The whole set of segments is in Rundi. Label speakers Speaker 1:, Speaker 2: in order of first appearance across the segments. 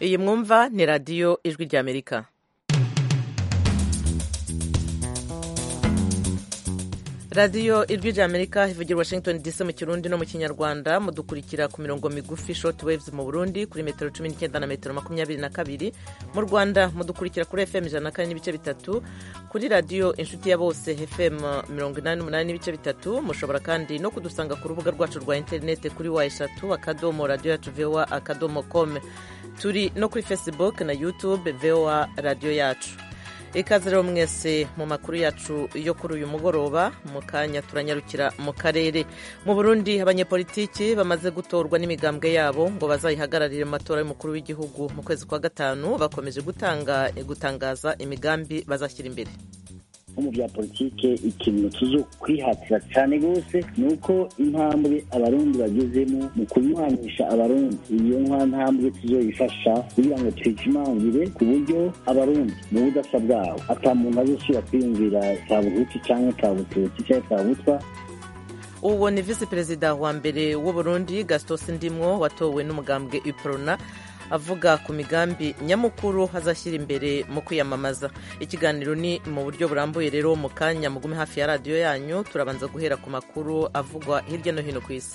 Speaker 1: iyi mwumva ni radiyo ijwi ry'amerika radiyo ijwi ry'amerika ivugira washington dc mu kirundi no mu kinyarwanda mudukurikira ku mirongo migufi short waves mu burundi kuri metero cumi n'icyenda na metero makumyabiri na kabiri mu rwanda mudukurikira kuri fm ijana na kane n'ibice bitatu kuri radiyo inshuti ya bose fm mirongo inani n'umunani n'ibice bitatu mushobora kandi no kudusanga ku rubuga rwacu rwa interineti kuri wa eshatu akadomo radiyo yacu voa akadomo com turi no kuri facebook na youtube voa radiyo yacu ikaze rero mwese mu makuru yacu yo kuri uyu mugoroba mu kanya turanyarukira mu karere mu burundi abanyepolitiki bamaze gutorwa n'imigambwe yabo ngo bazayihagararire mu matora y'umukuru w'igihugu mu kwezi kwa gatanu bakomeje gutanga gutangaza imigambi bazashyira imbere
Speaker 2: nko mu bya politike ikintu tuzo kwihatira cyane rwose ni uko intambwe abarundi bagezemo mu kunywanisha abarundi iyo nka ntambwe tuzoyifasha kugira ngo tuyikimangire ku buryo abarundi mu budasa bwabo ata muntu azosubira kwiyumvira ka buhutu cyangwa ka bututsi cyangwa ka butwa
Speaker 1: uwo ni visi perezida wa mbere w'uburundi gastos ndimwo watowe n'umugambwe iprona avuga ku migambi nyamukuru azashyira imbere mu kwiyamamaza ikiganiro ni mu buryo burambuye rero mu kanya mugume hafi ya radiyo yanyu turabanza guhera ku makuru avugwa hirya no hino ku isi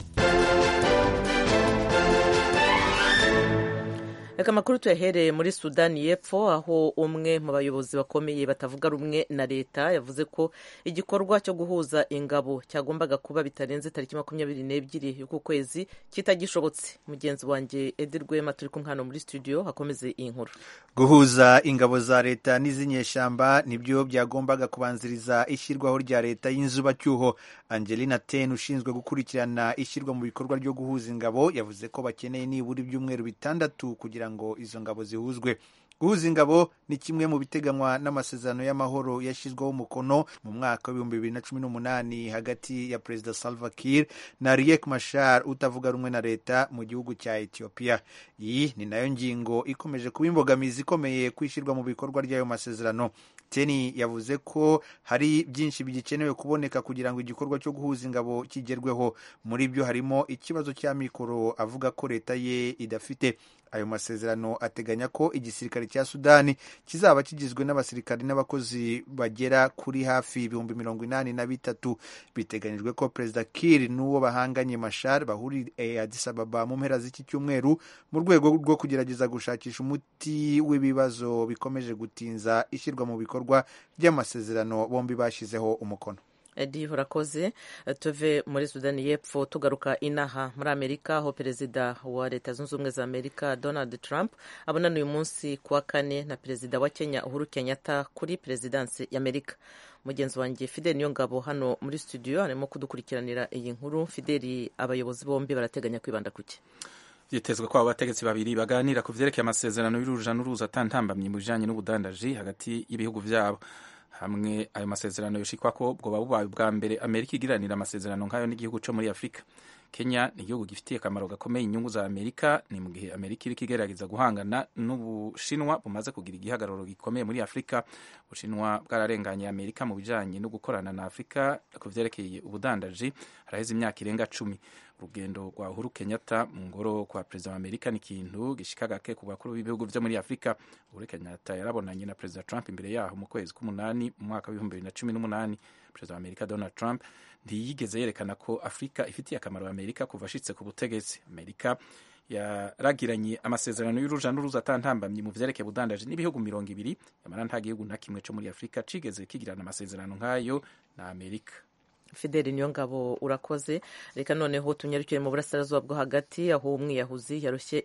Speaker 1: reka amakuru tuyahereye muri sudani y'epfo aho umwe mu bayobozi bakomeye batavuga rumwe na leta yavuze ko igikorwa cyo guhuza ingabo cyagombaga kuba bitarenze tariki makumyabiri n'ebyiri y'uku kwezi kitagishobotse mugenzi wanjye edi rwema turi kumwe hano muri studio hakomeze iyi nkuru
Speaker 3: guhuza ingabo za leta n'iz'inyeshyamba nibyo byagombaga kubanziriza ishyirwaho rya leta y'inzubacyuho angelina ten ushinzwe gukurikirana ishyirwa mu bikorwa ryo guhuza ingabo yavuze ko bakeneye nibura ibyumweru bitandatu kugira ngo izo ngabo zihuzwe guhuza ingabo ni kimwe mu biteganywa n'amasezerano y'amahoro yashyizweho umukono mu mwaka w'ibihumbi bibiri na cumi n'umunani hagati ya perezida salva kiir na riek mashar utavuga rumwe na leta mu gihugu cya ethiopia iyi ni nayo ngingo ikomeje kuba imbogamizi ikomeye kwishyirwa mu bikorwa ry'ayo masezerano teni yavuze ko hari byinshi bigikenewe kuboneka kugira ngo igikorwa cyo guhuza ingabo kigerweho muri byo harimo ikibazo cya mikoro avuga ko leta ye idafite ayo masezerano ateganya ko igisirikare cya sudani kizaba kigizwe n'abasirikari n'abakozi bagera kuri hafi ibihumbi mirongo inani na bitatu biteganyijwe ko perezida kir n'uwo bahanganye mashar bahuriye Addis Ababa mu mpera z'iki cyumweru mu rwego rwo kugerageza gushakisha umuti w'ibibazo bikomeje gutinza ishyirwa mu bikorwa ry'amasezerano bombi bashyizeho umukono
Speaker 1: edi urakoze tuve muri sudani y'epfo tugaruka inaha muri amerika aho perezida wa leta zunze ubumwe za amerika donald trump abonana uyu munsi ku wa kane na perezida wa kenya uhuru kenyatta kuri perezidansi y'amerika mugenzi wanjye fideli niyo ngabo hano muri studio arimo kudukurikiranira iyi nkuru fideli abayobozi bombi barateganya kwibanda kuki
Speaker 4: byitezwe ko abo bategetsi babiri baganira ku vyerekeye amasezerano y'uruja n'uruza atantambamye mu bijanye n'ubudandaji hagati y'ibihugu vyabo hamwe ayo masezerano yoshikwa ko bwoba bubaye bwa mbere amerika igiranira amasezerano nk'ayo n'igihugu co muri afurika kenya ni igihugu gifitiye akamaro gakomeye inyungu za amerika ni mu gihe amerika iriko igerageza guhangana n'ubushinwa bumaze kugira igihagararo gikomeye muri afurika ubushinwa bwararenganye amerika mu bijanye no gukorana na afurika ku vyerekeye ubudandaji haraheze imyaka irenga cumi urugendo rwa uhuru kenyatta mu ngoro kwa perezida wa amerika ni ikintu gishika gake ku bakuru b'ibihugu vyo muri afurika uhuru kenyatta yarabonanye na perezida trump imbere yaho mu kwezi k'umunani mu mwaka w'ibihumbi bibiri na cumi n'umunani perezida wa amerika donald trump ntiyigeze yerekana ko afurika ifitiye akamaro amerika kuva ashitse ku butegetsi amerika yaragiranye amasezerano y'uruja n'uruza atantambamye mu vyerekeye ubudandaji n'ibihugu mirongo ibiri yamara nta gihugu na kimwe co muri afurika cigeze kigirana amasezerano nk'ayo na amerika
Speaker 1: fideli niyo ngabo urakoze reka noneho tunyarukire mu burasirazuba bwo hagati aho umwiyahuzi yarushye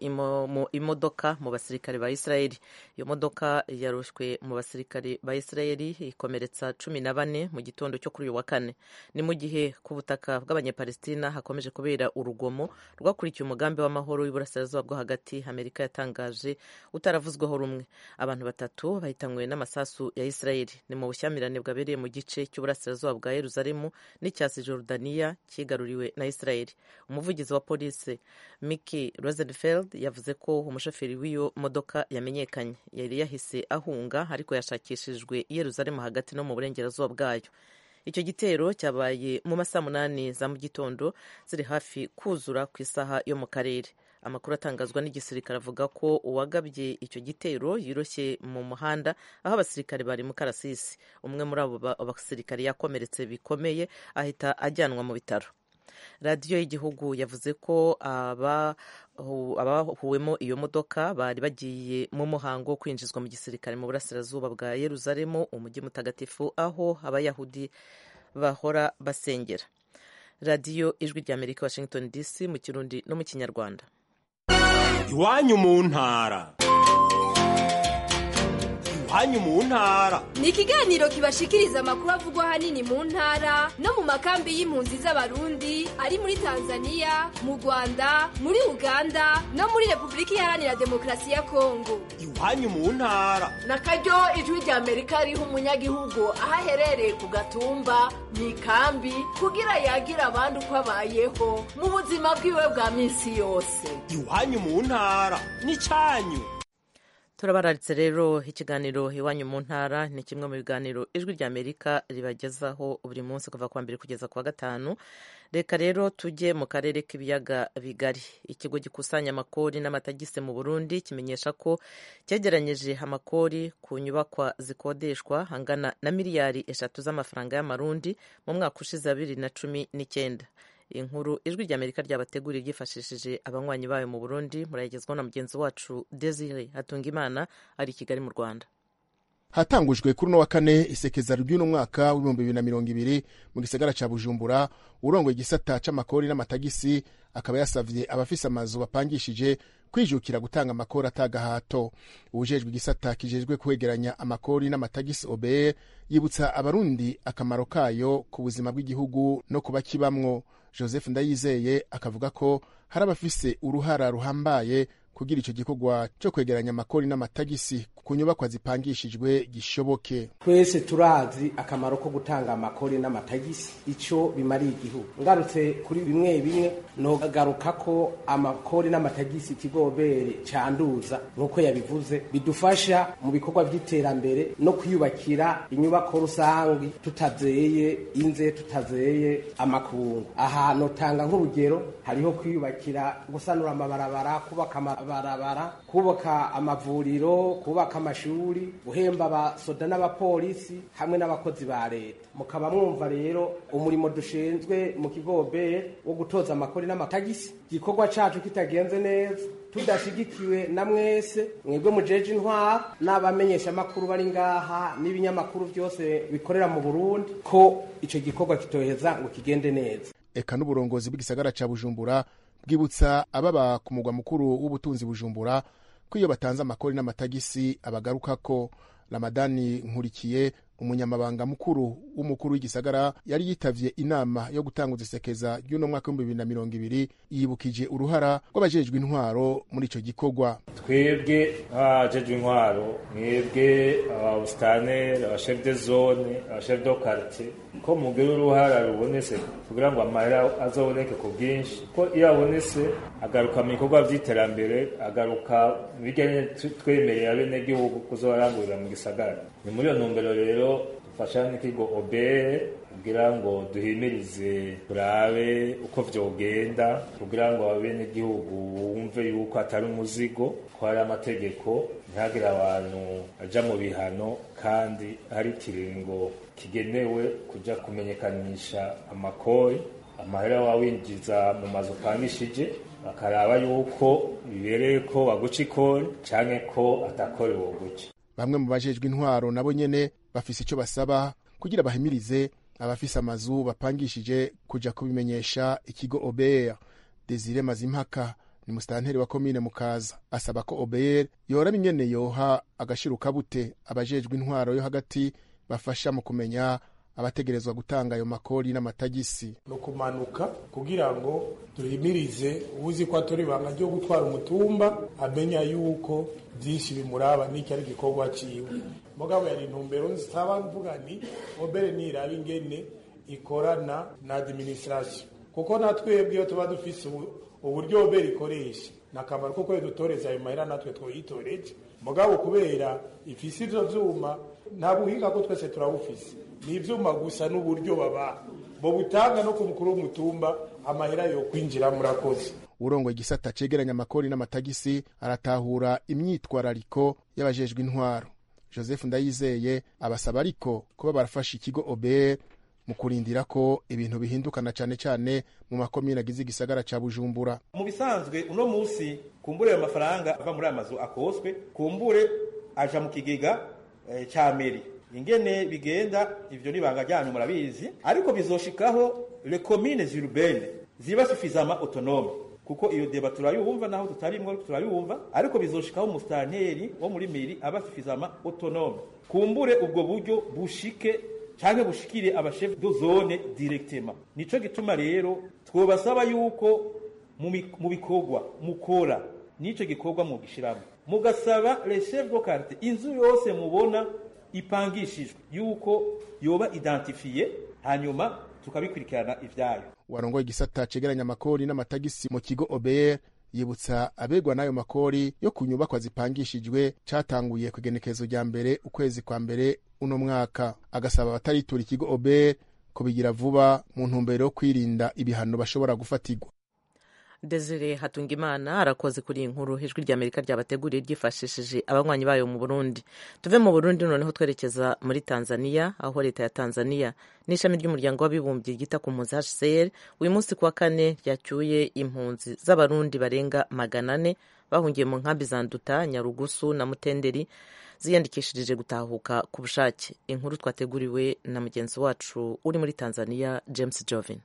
Speaker 1: imodoka mu basirikare ba isirayeli iyo modoka yarushwe mu basirikare ba isirayeli ikomeretsa cumi na bane mu gitondo cyo kuri uyu wa kane ni mu gihe ku butaka bw'abanyapalestina hakomeje kubera urugomo rwakurikiye umugambi w'amahoro w'iburasirazuba bwo hagati amerika yatangaje utaravuzweho rumwe abantu batatu bahitanywe n'amasasu ya isirayeli ni mu bushyamirane bwabereye mu gice cy'uburasirazuba bwa yeruzalemu n'icyasi Jordania cyigaruriwe na Israel umuvugizi wa polisi Mickey Rosenfeld yavuze ko umushoferi w'iyo modoka yamenyekanye yari yahise ahunga ariko yashakishijwe i Yerusalemu hagati no mu burengerazuba bwayo icyo gitero cyabaye mu masaha munani za mu gitondo ziri hafi kuzura ku isaha yo mu karere amakuru atangazwa n'igisirikare avuga ko uwagabye icyo gitero yiroshye mu muhanda aho abasirikare bari mu karasisi umwe muri abo basirikare yakomeretse bikomeye ahita ajyanwa mu bitaro radiyo y'igihugu yavuze ko abahuwemo iyo modoka bari bagiye mu muhango wo kwinjizwa mu gisirikare mu burasirazuba bwa yeruzalemu umujyi mutagatifu aho abayahudi bahora basengera radiyo ijwi rya amerika washington dc mu kirundi no mu kinyarwanda
Speaker 5: iwanyu mu ntara iwanyu mu ntara
Speaker 6: ni ikiganiro kibashikiriza amakuru avugwa ahanini mu ntara no mu makambi y'impunzi z'abarundi ari muri tanzania mu rwanda muri uganda no muri repubulika iharanira demokarasi ya kongo
Speaker 5: iwanyu mu ntara
Speaker 7: na karyo ijwi rya amerika riha umunyagihugu aho aherereye ku gatumba mu ikambi kugira yagira abandi uko abayeho mu buzima bwiwe bwa minsi yose
Speaker 5: iwanyu mu ntara ni cyanyu
Speaker 1: turabararitse rero ikiganiro iwanyu mu ntara ni kimwe mu biganiro ijwi rya amerika ribagezaho buri munsi kuva kuwa mbere kugeza kuwa gatanu reka rero tujye mu karere k'ibiyaga bigari ikigo gikusanya amakori n'amatagisi mu burundi kimenyesha ko cyegeranyije amakori ku nyubakwa zikodeshwa angana na miliyari eshatu z'amafaranga y'amarundi mu mwaka ushize wa bibiri na cumi n'icyenda inkuru ijwi rya amerika ryabateguriye ryifashishije abanywanyi bayo mu burundi murayigezwaho na mugenzi wacu desire hatungimana ari i kigali mu rwanda
Speaker 8: hatangujwe kuri uno wa kane isekeza ry'uno mwaka w'ibihumbi bibiri na mirongo ibiri mu gisagara ca bujumbura urongoye igisata c'amakori n'amatagisi akaba yasavye abafise amazu bapangishije kwijukira gutanga amakori atagahato uwujejwe igisata kijejwe kwegeranya amakori n'amatagisi obr yibutsa abarundi akamaro kayo ku buzima bw'igihugu no kuba kibamwo joseph ndayizeye akavuga ko hari abafise uruhara ruhambaye kugira ico gikorwa co kwegeranya amakori n'amatagisi ku nyubakwa zipangishijwe gishoboke
Speaker 9: twese turazi akamaro ko gutanga amakori n'amatagisi ico bimariye igihugu ngarutse kuri bimwe bimwe nogagaruka ko amakori n'amatagisi ikigobere canduza nk'uko yabivuze bidufasha mu bikorwa vy'iterambere no kwiyubakira inyubako rusangi tutazeye inze tutazeye amakungu aha notanga nk'urugero hariho kwiyubakira gusanura amabarabara kubaka amabarabara kubaka amavuriro kubaka amashuri guhemba abasoda n'abapolisi hamwe n'abakozi ba leta mukaba mwumva rero umurimo dushinzwe mu kigobe wo gutoza amakori n'amatagisi igikorwa cacu kitagenze neza tudashigikiwe na mwese mwebwe mujeje intwara n'abamenyesha amakuru bari ngaha n'ibinyamakuru byose bikorera mu burundi ko ico gikorwa kitoheza ngo kigende neza
Speaker 8: eka n'uburongozi bw'igisagara ca bujumbura bwibutsa ababa ku mugwa mukuru w'ubutunzi bujumbura ko iyo batanze amakori n'amatagisi abagaruka ko ramadani nkurikiye umunyamabanga mukuru w'umukuru w'igisagara yari yitavye inama yo gutanguza isekeza ry'uno mwaka w'ibihumbi bibiri na mirongo ibiri yibukije uruhara rw'abajejwe intwaro muri ico gikorwa
Speaker 10: twebwe abajejwe intwaro mwebwe ababusitane abashef de zone abashef do quartier ko mugira uruhara rubonetse kugira ngo amahera azoboneke ku bwinshi ko iyo abonetse agaruka mu bikorwa vy'iterambere agaruka mu bijyanye twemereye abenegihugu kuzorangurira mu gisagara ni muri iyo ntumbero rero dufasha n'ikigo obere kugira ngo duhimirize turabe uko vyogenda kugira ngo abenegihugu bumve yuko atari umuzigo ko hari amategeko ntihagire abantu aja mu bihano kandi hari ikiringo kigenewe kuja kumenyekanisha amakori amahera wawinjiza mu mazu upangishije bakaraba yuko bibereye ko baguca ikori canke ko atakori woguca
Speaker 8: bamwe mu bajejwe intwaro nabo nyene bafise ico basaba kugira bahimirize abafise amazu bapangishije kuja kubimenyesha ikigo ober desire mazimpaka ni musitanteri wa komine mukaza asaba ko ober yoraba ingene yoha agashiruka bute abajejwe intwaro yo hagati bafasha mu kumenya abategerezwa gutanga ayo makori n'amatagisi
Speaker 11: no kumanuka kugira ngo duhimirize uzi ko atori ibanga ryo gutwara umutumba amenya yuko byinshi bimuraba n'icyo ari igikorwa ciwe mugabo yari intumbero nzitaba mvuga ni obere niraba ingene ikorana na administration kuko natwebwe iyo tuba dufise uburyo obere ikoresha ni akamaro kuko iyo dutoreza ayo mahera natwe twoyitoreje mugabo kubera ifise ivyo vyuma nta buhinga ko twese turabufise ni ivyuma gusa n'uburyo baba bo butanga no ku mukuru w'umutumba amahera yo kwinjira murakoze
Speaker 8: urongoye igisata cegeranya amakori n'amatagisi aratahura imyitwarariko y'abajejwe intwaro joseph ndayizeye abasaba ariko kuba barafasha ikigo obr mu kurindira ko ibintu bihindukana cyane cyane mu makomine agize igisagara ca bujumbura
Speaker 12: mu bisanzwe uno musi kumbure ayo mafaranga ava muri aya mazu akoswe kumbure aja mu kigega eh, ca meri ingene bigenda ivyo nibanga ryanyu murabizi ariko bizoshikaho le communes urbaines ziba suffisamment autonome kuko iyo deba turayumva naho tutarimwo turayumva ariko bizoshikaho umustanteri wo muri meri aba suffisamment autonome kumbure ubwo buryo bushike canke bushikire abashef de zone directement nico gituma rero twobasaba yuko mu bikorwa mukora nico gikorwa mu gishiramo mugasaba les chefs de quartier inzu yose mubona ipangishijwe yuko yoba identifiye hanyuma tukabikurikirana ivyayo
Speaker 8: warongoye igisata cegeranya amakori n'amatagisi mu kigo obr yibutsa abegwa n'ayo makori yo ku nyubakwa zipangishijwe catanguye ku igenekerezo rya mbere ukwezi kwa mbere uno mwaka agasaba abataritura ikigo obr kubigira vuba mu ntumbero yo kwirinda ibihano bashobora gufatirwa
Speaker 1: desire hatungimana arakoze kuri iyi nkuru ijwi rya amerika ryabateguriye ryifashishije abanywanyi bayo mu burundi tuve mu burundi noneho twerekeza muri tanzania aho leta ya tanzania n'ishami ry'umuryango w'abibumbye ryita ku mpunzi hcr uyu munsi kuwa kane ryacyuye impunzi z'abarundi barenga magana ane bahungiye mu nkambi za nduta nyarugusu na mutenderi ziyandikishirije gutahuka ku bushake inkuru twateguriwe na mugenzi wacu uri muri tanzania james jovin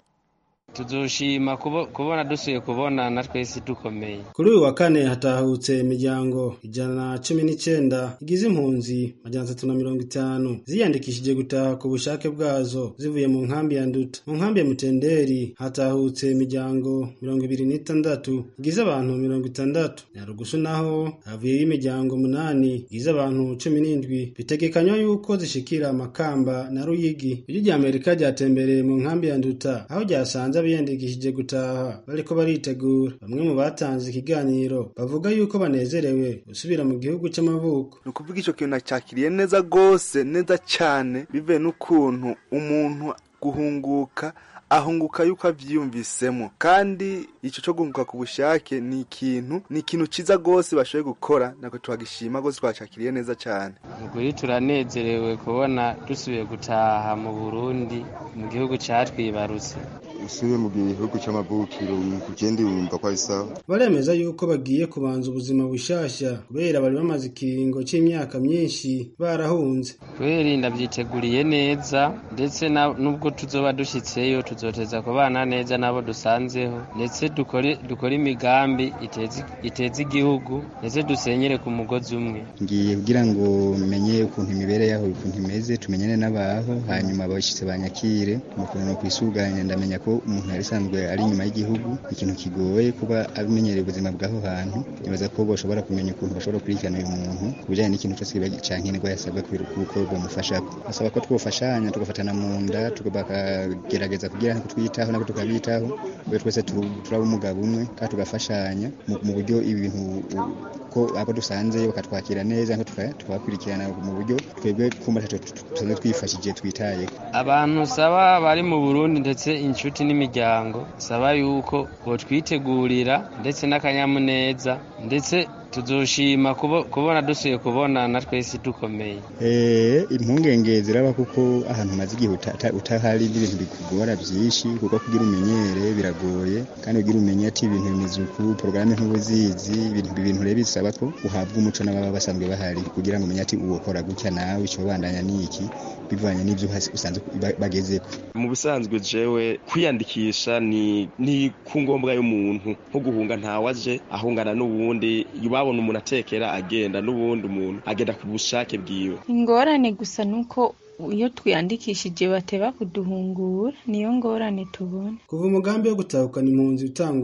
Speaker 13: tuzoshima kubona dusuye kubona na twese dukomeye
Speaker 14: kuri uyu wa kane hatahutse imiryango ijana na cumi n'icyenda igize impunzi majana atatu na mirongo itanu ziyandikishije gutaha ku bushake bwazo zivuye mu nkambi ya nduta mu nkambi ya mutenderi hatahutse imiryango mirongo ibiri n'itandatu igize abantu mirongo itandatu nyarugusu naho havuyeyo imiryango umunani igize abantu cumi n'indwi bitegekanywa yuko zishikira amakamba na ruyigi ijwi rya amerika ryatembereye mu nkambi ya nduta aho ryasanze biyandikishije gutaha bariko baritegura bamwe mu batanze ikiganiro bavuga yuko banezerewe gusubira mu gihugu c'amavuko
Speaker 15: ni ukuvuga ico kintu nacakiriye neza gose neza cane bivuye n'ukuntu umuntu guhunguka ahunguka yuko avyiyumvisemo kandi ico co guhunguka ku bushake ni ikintu ni ikintu ciza gose bashoboye gukora nako twagishima gose twacakiriye neza cane
Speaker 13: ukuri turanezerewe kubona dusubiye gutaha mu burundi mu gihugu catwibarutse
Speaker 16: usubiye mu gihugu c'amavukiro ugenda wumva ko ari sawa
Speaker 14: baremeza yuko bagiye kubanza ubuzima bushasha kubera bari bamaze ikiringo c'imyaka myinshi barahunze
Speaker 13: kubera ndavyiteguriye neza ndetse nubwo tuzoba dushitseyo tuzoteza kubana neza nabo dusanzeho ndetse dukore dukore imigambi iteza igihugu ndetse dusenyere ku mugozi umwe
Speaker 17: ngiye kugira ngo menye ukuntu imibereho yaho ukuntu imeze tumenyane n'abaho hanyuma abashitse banyakire ukuntu no kwisuganya ndamenya ko umuntu yari asanzwe ari inyuma y'igihugu ikintu kigoye kuba abimenyereye ubuzima bw'aho hantu nibaza ko bashobora kumenya ukuntu bashobora gukurikirana uyu muntu ku bijyanye n'ikintu cyose cankenerwa yasabwa kuko bamufashako basaba ko twofashanya tugafatana mu nda bakagerageza kugira ngo twitaho nako tukabitaho kubera twese turaba umugabo umwe kandi tugafashanya mu buryo ibintu ko abo dusanzeyo bakatwakira neza tukabakurikirana mu buryo twebwe kumva tusanzwe twifashije twitaye
Speaker 13: abantu saba bari mu burundi ndetse inshuti n'imiryango saba yuko botwitegurira ndetse n'akanyamuneza ndetse tuzoshima kubona dusuye kubona na twese dukomeye
Speaker 17: eh impungenge ziraba kuko ahantu maze igihe utahari n'ibintu bikugora byinshi kuko kugira umenyere biragoye kandi kugira umenye ati ibintu bimeze uku porogaramu ntubuzizi ibintu ibintu rero bisaba ko uhabwa umuco n'ababa basanzwe bahari kugira ngo umenye ati uwo kora gutya nawe icyo bandanya niki bivanye n'ibyo usanzwe bagezeko
Speaker 18: mu bisanzwe jewe kwiyandikisha ni ni ku ngombwa y'umuntu nko guhunga ntawaje ahungana n'uwundi babona umuntu atekera agenda n'ubundi umuntu agenda ku bushake bwiwe
Speaker 19: ingorane gusa nuko iyo twiyandikishije bateba kuduhungura niyo ngorane tubona
Speaker 14: kuva umugambi wo gutahukana impunzi utanguye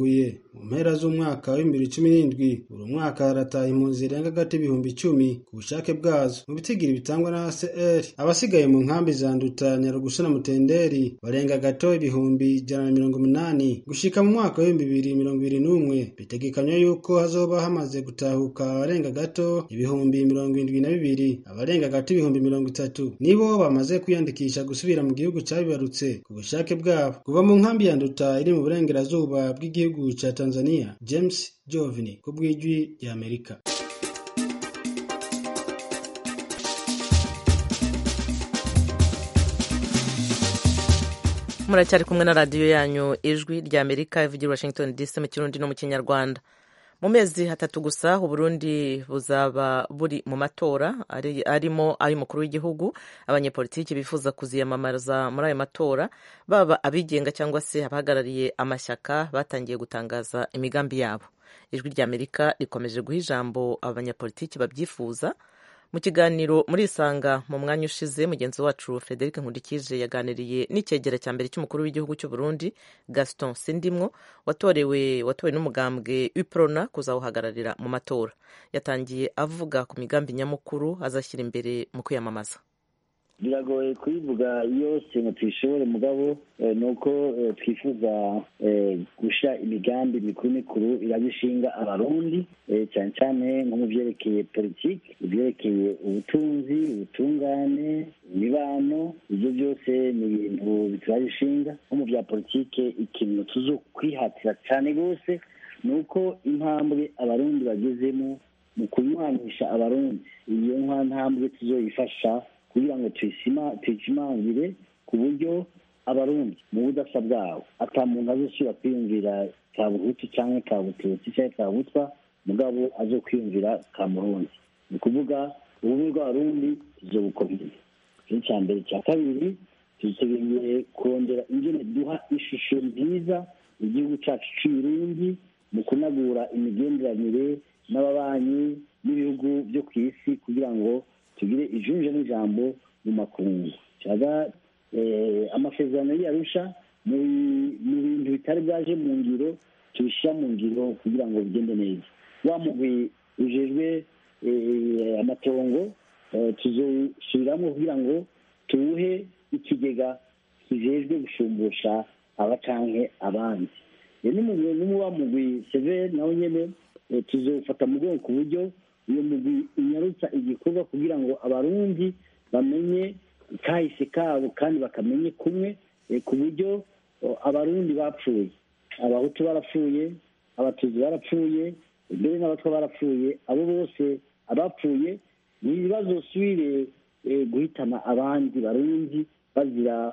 Speaker 14: mu mpera z'umwaka w'ibihumbi bibiri cumi n'indwi buri mwaka harataha impunzi zirenga hagati y'ibihumbi icumi ku bushake bwazo mu bitigiri bitangwa na ACR abasigaye mu nkambi za Nduta Nyarugusu na Mutenderi barenga gato ibihumbi ijana na mirongo umunani gushika mu mwaka w'ibihumbi bibiri mirongo ibiri n'umwe bitegekanywa yuko hazoba hamaze gutahuka abarenga gato ibihumbi mirongo indwi na bibiri abarenga gato ibihumbi mirongo itatu nibo bamaze kwiyandikisha gusubira mu gihugu cabibarutse ku bushake bwabo kuva mu nkambi ya Nduta iri mu burengerazuba bw'igihugu ca Tanzania James Jovini ku bw'ijwi ry'Amerika
Speaker 1: muracyari kumwe na radiyo yanyu ijwi rya amerika ivugira washington dc mu kirundi no mu kinyarwanda mu mezi hatatu gusa uburundi buzaba buri mu matora arimo ay'umukuru w'igihugu abanyepolitiki bifuza kuziyamamaza muri ayo matora baba abigenga cyangwa se abahagarariye amashyaka batangiye gutangaza imigambi yabo ijwi rya amerika rikomeje guha ijambo abanyapolitiki babyifuza mu kiganiro muri isanga mu mwanya ushize mugenzi wacu frederic nkundikije yaganiriye n'icyegera cya mbere cy'umukuru w'igihugu cy'u Burundi gaston sindimwo watorewe watowe n'umugambwe uprona kuzawuhagararira mu matora yatangiye avuga ku migambi nyamukuru azashyira imbere mu kwiyamamaza
Speaker 2: biragoye kuyivuga yose ngo tuyishobore mugabo ni uko twifuza gusha imigambi mikuru mikuru irabishinga abarundi cyane cyane nko mu byerekeye politiki ibyerekeye ubutunzi ubutungane imibano ibyo byose ni ibintu biturabishinga nko mu bya politiki ikintu tuzo kwihatira cyane rwose ni uko intambwe abarundi bagezemo mu kunywanisha abarundi iyo ntambwe tuzoyifasha kugira ngo tuyishimangire ku buryo abarundi mu budasa bwabo ata muntu azosubira kwiyumvira ka buhutu cyangwa ka bututsi cyangwa ka butwa mugabo azo kwiyumvira ka murundi ni ukuvuga ubumwe bw'abarundi tuzobukomeye icyo cya mbere cya kabiri tutegereye kurondera ingene duha ishusho nziza igihugu cyacu cy'uburundi mu kunagura imigenderanire n'ababanyi n'ibihugu byo ku isi kugira ngo tugire ijunje n'ijambo mu makungu cyaga amasezerano yarusha mu bintu bitari bwaje mu ngiro tubishyira mu ngiro kugira ngo bigende neza wa mugwi ujejwe amatongo tuzosubiramo kugira ngo tuwuhe ikigega kijejwe gushumbusha abacanke abandi n'umuba mugwi severi nawe nyene tuzofata mu bwoko ku buryo uyu mugwi unyarutsa igikorwa kugira ngo abarundi bamenye kahise kabo kandi bakamenye kumwe ku buryo abarundi bapfuye abahutu barapfuye abatutsi barapfuye mbere n'abatwa barapfuye abo bose abapfuye ni ibibazo subire guhitana abandi barundi bazira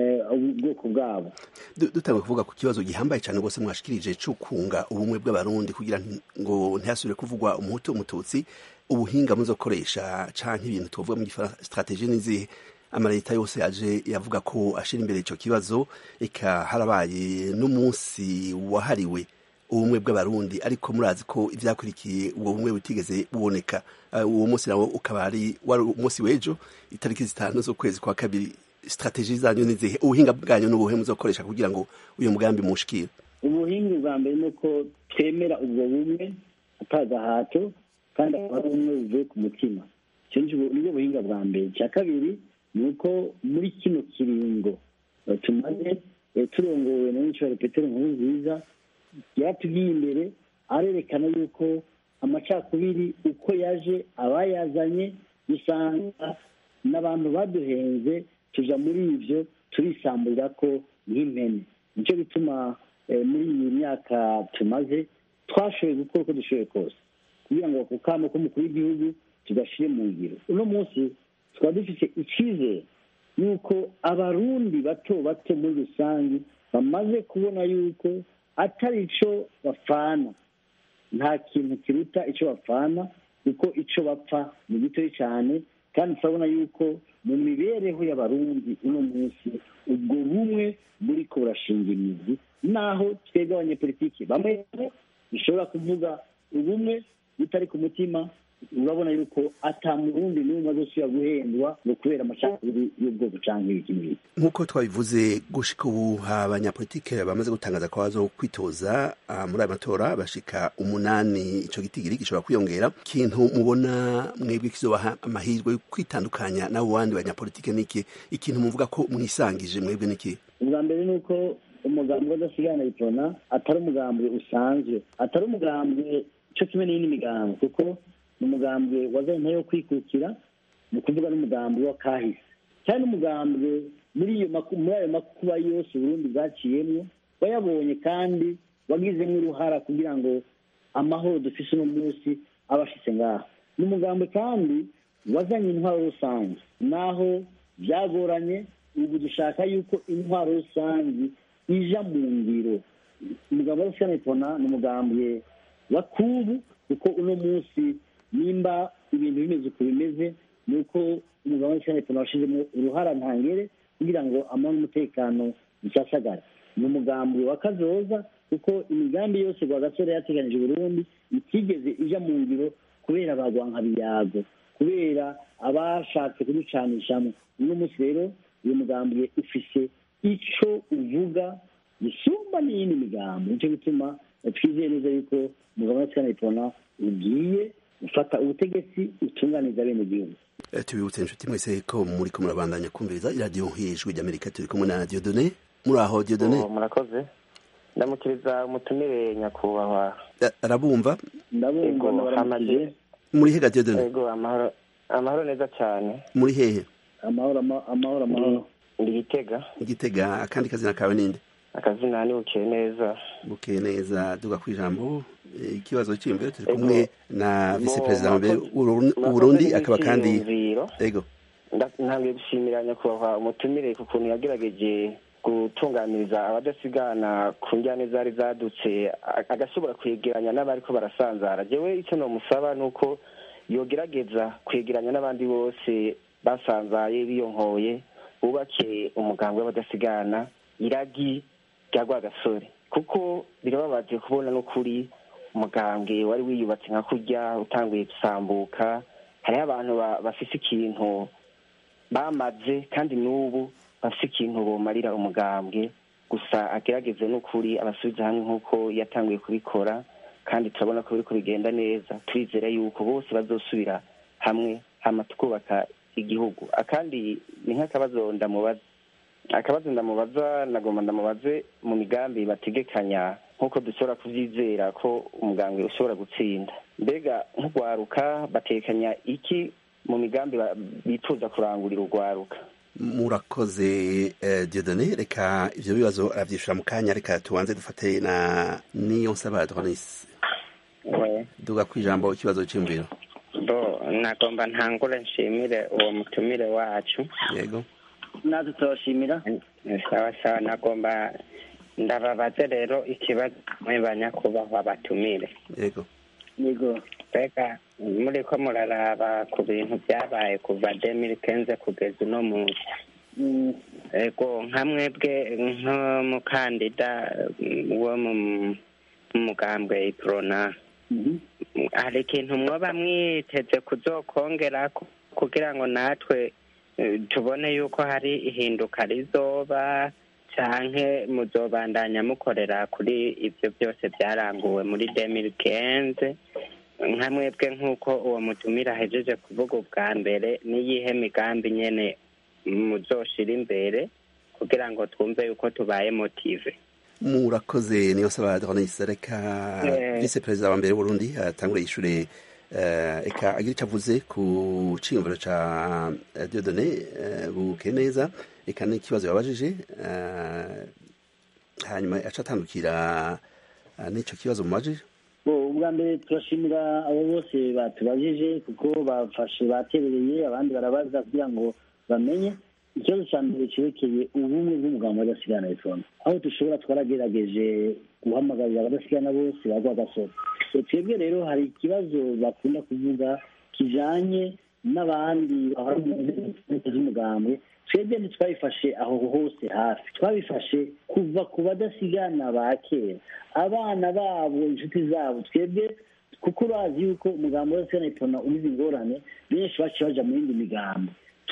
Speaker 2: ubwoko bwabo
Speaker 20: dutanga kuvuga ku kibazo gihambaye cyane rwose mwashikirije cyo kunga ubumwe bw'abarundi kugira ngo ntihasubire kuvugwa umuhutu umututsi ubuhinga muzokoresha canke ibintu tuvuga mu gifaransa strategie n'izihe amaleta yose aje yavuga ko ashira imbere ico kibazo eka harabaye n'umunsi wahariwe ubumwe bw'abarundi ariko murazi ko ivyakurikiye ubwo bumwe butigeze buboneka uwo munsi nawo ukaba ari wari umunsi w'ejo itariki zitanu z'ukwezi kwa kabiri strategie zanyu nizihe ubuhinga bwanyu n'ubuhe muzokoresha kugira ngo uyu mugambi mushikire
Speaker 2: ubuhinga bwa mbere ni uko twemera ubwo bumwe atagahato kandi akaba ari ubumwe buvuye ku mutima icyo nibwo buhinga bwa mbere icya kabiri ni uko muri kino kiringo tumaze turongowe na nyinshi petero nkuru nziza yaratugiye imbere arerekana yuko amacakubiri uko yaje abayazanye usanga n'abantu baduhenze tuja muri ibyo turisamburira ko nk'impene nicyo bituma muri iyi myaka tumaze twashoboye gukora uko dushoboye kose kugira ngo ako kamo k'umukuru w'igihugu tugashyire mu ngiro uno munsi tukaba dufite icyizere yuko abarundi bato bato muri rusange bamaze kubona yuko atari icyo bapfana nta kintu kiruta icyo bapfana kuko icyo bapfa ni gitoya cyane kandi turabona yuko mu mibereho y'abarundi uno munsi ubwo bumwe buri ko burashinga imizi naho twebwe abanyepolitiki bamwe bishobora kuvuga ubumwe butari ku mutima urabona yuko ata murundi n'umwe azosubira guhendwa ngo kubera amacakubiri y'ubwoko canke ibiki n'ibiki
Speaker 20: nk'uko twabivuze gushika ubu abanyapolitike bamaze gutangaza ko bazo kwitoza ah, muri aya matora bashika umunani ico gitigiri gishobora kwiyongera ikintu mubona mwebwe kizobaha amahirwe yo kwitandukanya n'abo bandi banyapolitike niki ikintu muvuga ko mwisangije mwebwe niki
Speaker 2: ubwa mbere ni uko umugambi w'adasigana itona atari umugambi usanzwe atari umugambi cyo kimwe n'iyindi migambi kuko ni umugambi wazanye ntayo kwikukira ni ukuvuga n'umugambi wa kahise cyane umugambi muri iyo maku- muri ayo makuba yose uburundi bwaciyemo wayabonye kandi wagizemo uruhara kugira ngo amahoro dufise uno munsi aba ashitse ngaha ni umugambi kandi wazanye intwaro rusange naho byagoranye ubu dushaka yuko intwaro rusange ija mu ngiro umugambi wa senetona ni umugambi wa kubu kuko uno munsi nimba ibintu bimeze uko bimeze ni uko umugambi wa senetona washizemo uruhara ntangere kugira ngo amahoro n'umutekano bisasagare ni umugambi wa kazoza kuko imigambi yose rwagasore yateganije Burundi itigeze ija mu ngiro kubera abagwanka biyago kubera abashatse kuducanishamo uno munsi rero uyu mugambi ufise ico uvuga gisumba n'iyindi migambi nicyo gituma twizeye neza yuko umugabo wa twanayitona ugiye ufata ubutegetsi utunganiza bene gihugu
Speaker 20: Eh, tubibutse inshuti mwese ko muri ko murabandanya kumviriza iradiyo hejuru ry'amerika turi kumwe na diodone muri aho diodone
Speaker 21: Oh, murakoze ndamukiriza umutumire nyakubahwa
Speaker 20: Eh, arabumva
Speaker 2: ndabumva
Speaker 21: Ego,
Speaker 2: ndabaramukije
Speaker 21: hamaze-
Speaker 20: muri hega diodone
Speaker 21: ego amahoro amahoro neza cyane
Speaker 20: muri hehe
Speaker 2: amahoro ama- amahoro amahoro
Speaker 21: ndi gitega
Speaker 20: igitega akandi kazina kawe ninde
Speaker 21: akazina ni bukeye neza
Speaker 20: bukeye neza duga ku ijambo Eh, ikibazo cy'imbere turi
Speaker 21: Ego.
Speaker 20: kumwe na visi
Speaker 21: Bo,
Speaker 20: perezida wa mbere
Speaker 21: murakoze-
Speaker 20: w'Uburundi-
Speaker 21: murakoze
Speaker 20: w'uburundi akaba kandi
Speaker 21: n'icyiyumviro.
Speaker 20: ego
Speaker 21: Nda- ntangiye gushimira nyakubahwa umutumire ku kuntu yagerageje gutunganiriza abadasigana ku njyane zari zadutse a- agashobora kwegeranya n'abariko barasanzara jewe icyo nomusaba ni uko yogerageza kwegeranya n'abandi bose basanzaye biyonkoye bubake umugambwe w'abadasigana iragi rya rwagasore kuko birababaje kubona n'ukuri umugambwe wari wiyubatse nka kurya utanguye gusambuka hariho abantu ba- bafise ikintu bamaze kandi n'ubu bafise ikintu bomarira umugambwe gusa agerageze n'ukuri abasubiza hamwe nk'uko yatanguye kubikora kandi turabona ko biriko bigenda neza turizera yuko bose bazosubira hamwe hama tukubaka igihugu akandi ni nk'akabazo ndamubaza akabazo ndamubaza nagomba ndamubaze mu migambi bategekanya nk'uko dushobora kuvyizera ko umugambwe ushobora gutsinda mbega nk'urwaruka batekanya iki mu migambi ba- bifuza kurangurira urwaruka
Speaker 20: murakoze eh, diodone reka ivyo bibazo aravyishura mu kanya reka tubanze dufate na niyo nsaba adonis duga ku ijambo ikibazo cy'imbere
Speaker 22: bo nagomba ntangure nshimire uwo mutumire wacu
Speaker 20: yego
Speaker 2: natwe turabashimira
Speaker 22: sawa sawa nagomba ndababaze rero ikibazo mwe banyakubahwa batumire
Speaker 20: yego
Speaker 2: yego
Speaker 22: mbega muri ko muraraba ku bintu byabaye kuva demiri kenze kugeza uno munsi ego nka mwebwe nk'umukandida wo mu mu mugambwe iprona hari ikintu mwoba mwiteze kuzokongera kugira ngo natwe eh, tubone yuko hari ihinduka rizoba canke muzobandanya mukorera kuri ivyo byose byaranguwe muri demiri kenze nka mwebwe nk'uko uwo mutumira ahejeje kuvuga ubwa mbere n'iyihe migambi nyene muzoshira imbere kugira ngo twumve yuko tubaye motive
Speaker 20: murakoze niyo nsaba adonis reka
Speaker 22: Eh.
Speaker 20: visi perezida wa mbere w'uburundi atangure yishure eh, eka agira icyo avuze ku ciyumviro ca eh, diodone eh, buke neza eka n'ikibazo yabajije eh, hanyuma aca atandukira eh, n'ico kibazo mumajije
Speaker 2: Bo, ubwa mbere turashimira abo bose batubajije kuko bafashe baterereye abandi barabaza kugira ngo bamenye ikibazo cya mbere cyerekeye ubumwe bw'umugambi w'adasigana ifono aho dushobora twaragerageje guhamagarira abadasigana bose bagwa gasoro So, twebwe rero hari ikibazo bakunda kuvuga kijanye n'abandi bahora mu nzego z'umugambi twebwe ntitwabifashe aho hose hafi twabifashe kuva ku badasigana ba kera abana babo inshuti zabo twebwe kuko urazi yuko umugambi wa sena ipona ugize ingorane benshi baciye baja mu yindi migambo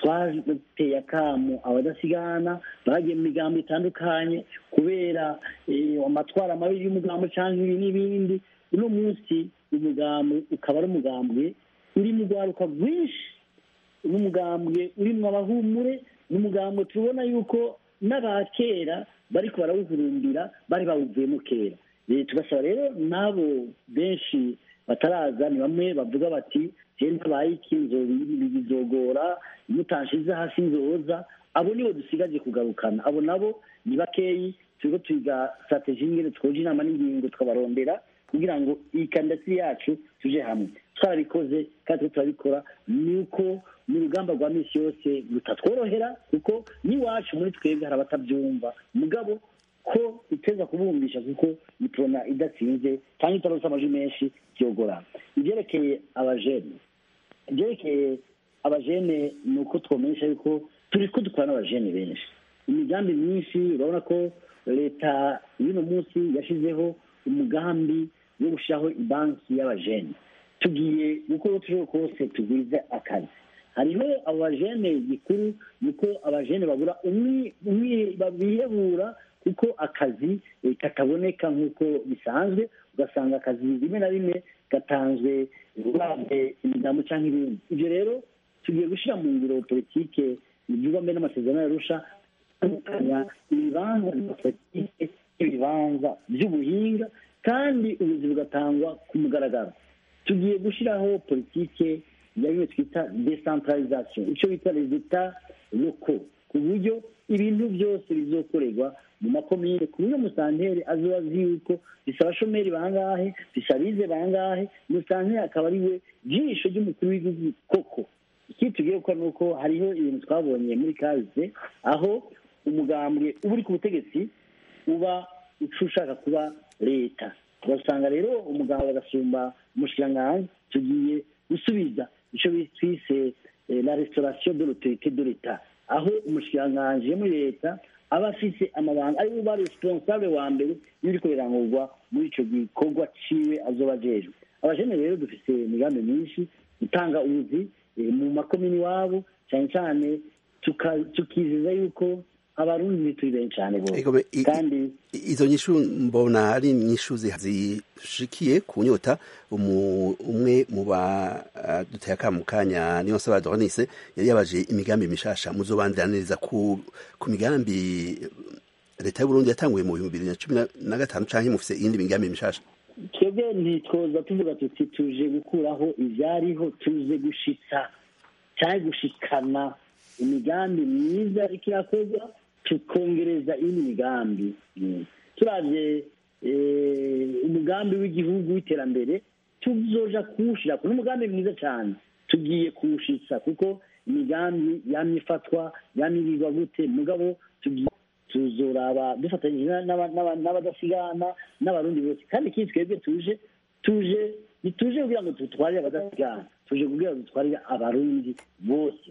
Speaker 2: twateye akamu abadasigana bagiye mu migambo itandukanye kubera eh, amatwara mabi y'umugambo cyangwa ibi n'ibindi uno munsi umugambi ukaba ari umugambwe uri mu rwaruka rwinshi n'umugambwe urimo abahumure n'umugambwe tubona yuko n'abakera bariko barawuhurumbira bari bawuvuyemo kera Eh, tugasaba rero n'abo benshi bataraza ni bamwe bavuga bati je ntabaye iki nzo- bizogora mutanshize hasi nzoza abo nibo dusigaje kugarukana abo nabo ni bakeyi turiko twiga strategie ingene twoja inama n'ingingo tukabarondera kugira ngo iyi kandidatire yacu tuje hamwe twarabikoze kandi turiko turabikora ni uko mu rugamba rwa minsi yose rutatworohera kuko n'iwacu muri twebwe hari abatabyumva mugabo ko iteza kubumbisha kuko iprona idatsinze cyangwa itaronse amajwi menshi byogorana ibyerekeye abajene ibyerekeye abajene ni uko twomenyesha yuko turi ko dukora n'abajene benshi imigambi myinshi urabona ko leta y'uno munsi yashyizeho umugambi wo gushyiraho banki y'abajene tugiye gukora uko tushoboye kose tugwize akazi hariho abo bajene gikuru ni uko abajene babura umwi umwi bihebura kuko akazi eh, kataboneka nk'uko bisanzwe ugasanga akazi rimwe na rimwe gatanzwe uravye imigambo cyangwa ibindi ibyo rero tugiye gushyira mu ngiro politike ibyuba mbere n'amasezerano yarusha atandukanya ibibanza bya politike n'ibibanza by'ubuhinga kandi ubuzi bugatangwa ku mugaragaro tugiye gushyiraho politike ya bimwe twita decentralisation icyo bita resultat loko ku buryo ibintu byose bizokorerwa mu makomine ku buryo musanteri azoba azi yuko bisaba abashomeri bangahe bisaba abize bangahe musanteri akaba ari we jisho ry'umukuru w'igihugu koko ikindi tugiye gukora ni uko hariho ibintu twabonye muri kaze aho umugambwe uba uri ku butegetsi uba uca ushaka kuba leta ugasanga rero umuganga agasumba umushikiranganji tugiye gusubiza icyo twise eh, la restauration de l'autorité de l'etat aho umushikiranganji yo muri leta aba afise amabanga ari buba responsable wa mbere y'ibiriko birangurwa muri ico gikorwa ciwe azoba ajejwe abajene rero dufise imigambi myinshi gutanga ubuzi eh, mu makomini iwabo cyane cyane tuka- tukiziza yuko abarundi turi benshi cyane bose
Speaker 20: Ego, i-
Speaker 2: kandi
Speaker 20: izo nyishu mbona ari nyishu zi- zishikiye ku nyota umu- umwe mu ba uh, duteye akamu kanya niyo nsaba Doronise yari yabaje imigambi mishasha muzobandaniriza ku ku migambi leta y'u Burundi yatanguye mu bihumbi bibiri na cumi na- na gatanu canke mufise iyindi migambi mishasha
Speaker 2: twebwe ntitwoza tuvuga tuti tuje gukuraho ibyariho tuze gushitsa cyangwa gushikana imigambi myiza ariko irakorwa tukongereza iyindi migambi Mm. turavye eh, umugambi w'igihugu w'iterambere tuzoja kuwushira ku n'umugambi mwiza cyane tugiye kuwushitsa kuko imigambi yamye ifatwa yamye irigwa gute mugabo tugiye tuzoraba dufatanyije na- n'aba- n'aba- n'abadasigana n'abarundi bose kandi ikindi twebwe tuje tuje ntituje kugira ngo dutwarire abadasigana tuje kugira ngo dutwarire abarundi bose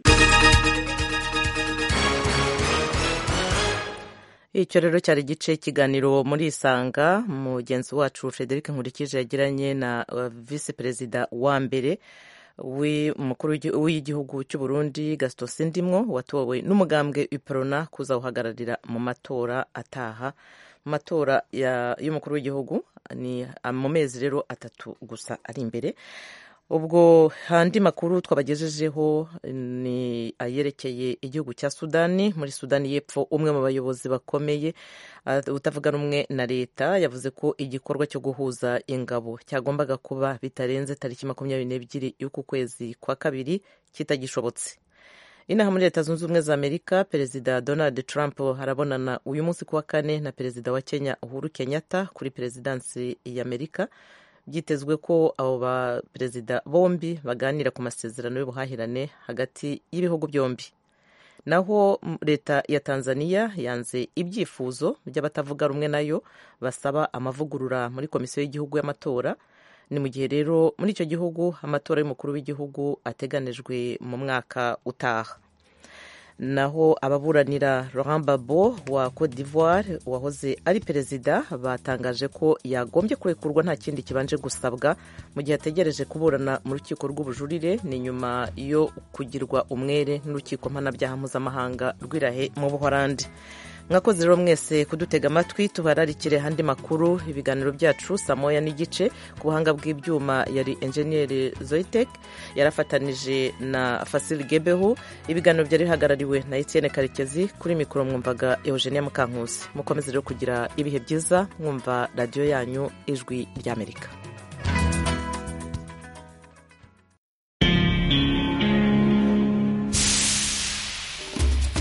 Speaker 1: icyo rero cyari igice ikiganiro muri isanga mugenzi wacu frederic nkurikije yagiranye na uh, visi perezida wa mbere w'umukuru w'igi- w'igihugu cy'u Burundi Gaston Sindimwo watowe n'umugambwe Iprona kuzawuhagararira mu matora ataha mu matora ya- y'umukuru w'igihugu ni ah, mu mezi rero atatu gusa ari imbere ubwo andi makuru twabagejejeho ni ayerekeye igihugu cya sudani muri sudani y'epfo umwe mu bayobozi bakomeye ah, utavuga rumwe na leta yavuze ko igikorwa cyo guhuza ingabo cyagombaga kuba bitarenze tariki makumyabiri n'ebyiri y'uku kwezi kwa kabiri kitagishobotse inaha muri leta zunze ubumwe za amerika perezida donald trump arabonana uyu munsi ku wa kane na perezida wa kenya uhuru kenyatta kuri perezidansi y'amerika byitezwe ko abo baperezida bombi baganira ku masezerano y'ubuhahirane hagati y'ibihugu byombi naho m- leta ya tanzania yanze ibyifuzo by'abatavuga rumwe nayo basaba amavugurura muri komisiyo y'igihugu y'amatora ni mu gihe rero muri icyo gihugu amatora y'umukuru w'igihugu ateganijwe mu mwaka utaha naho ababuranira Laurent Gbagbo wa Cote d'Ivoire wahoze ari perezida batangaje ko yagombye kurekurwa nta kindi kibanje gusabwa mu gihe ategereje kuburana mu rukiko rw'ubujurire ni nyuma yo kugirwa umwere n'urukiko mpanabyaha mpuzamahanga rw'irahe mu buhorandi mwakoze rero mwese kudutega amatwi tubararikire andi makuru ibiganiro byacu saa moya n'igice ku buhanga bw'ibyuma yari enjeniyeri zoyitek yarafatanije na fasili gebehu ibiganiro byari bihagarariwe na etienne karekezi kuri mikoro mwumvaga eugenia mukankusi mukomeze rero kugira ibihe byiza mwumva radiyo yanyu ijwi ry'amerika